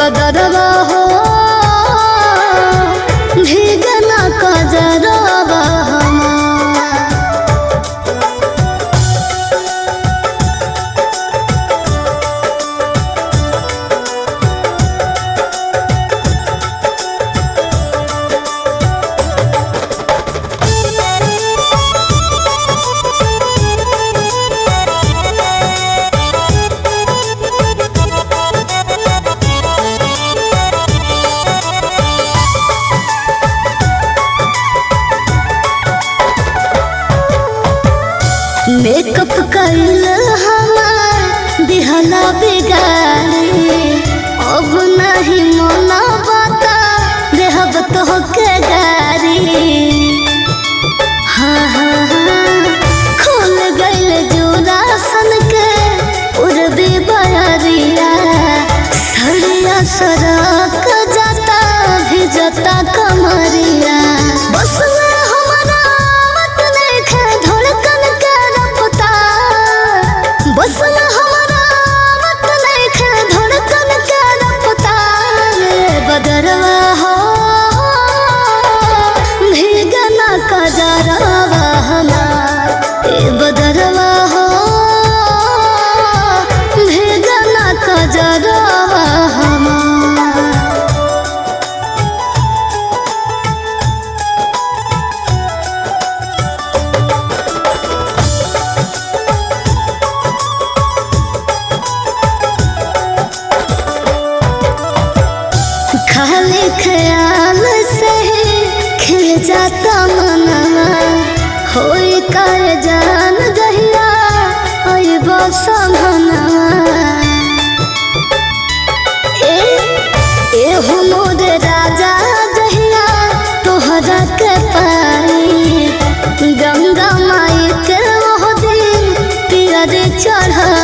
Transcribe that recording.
बदरवा हो भीगना कजरवा हमार मेकअप कइल हमार दिहला बिगाड़ी अब नहीं मना बता देहब तो के गारी हाँ हाँ हाँ खुल गइल जोरा सन के उड़बे बरिया सड़िया सड़क जाता भी जाता कमरिया बस में हमारा मत लेखे धड़कन के रफ्तार बस में हमारा मत लेखे धड़कन के रफ्तार बदरवा हो भीगना कजरवा हमार ए बदरवा हो भीगना कजरवा हमार खाली ख्याल से ही खिल जाता मनवा होई कर जान गहिया होई बसमनवा ए ए हो मोर राजा गहिया तोहरा के पाई गंगा माई के ओह दिन पियर चढ़ा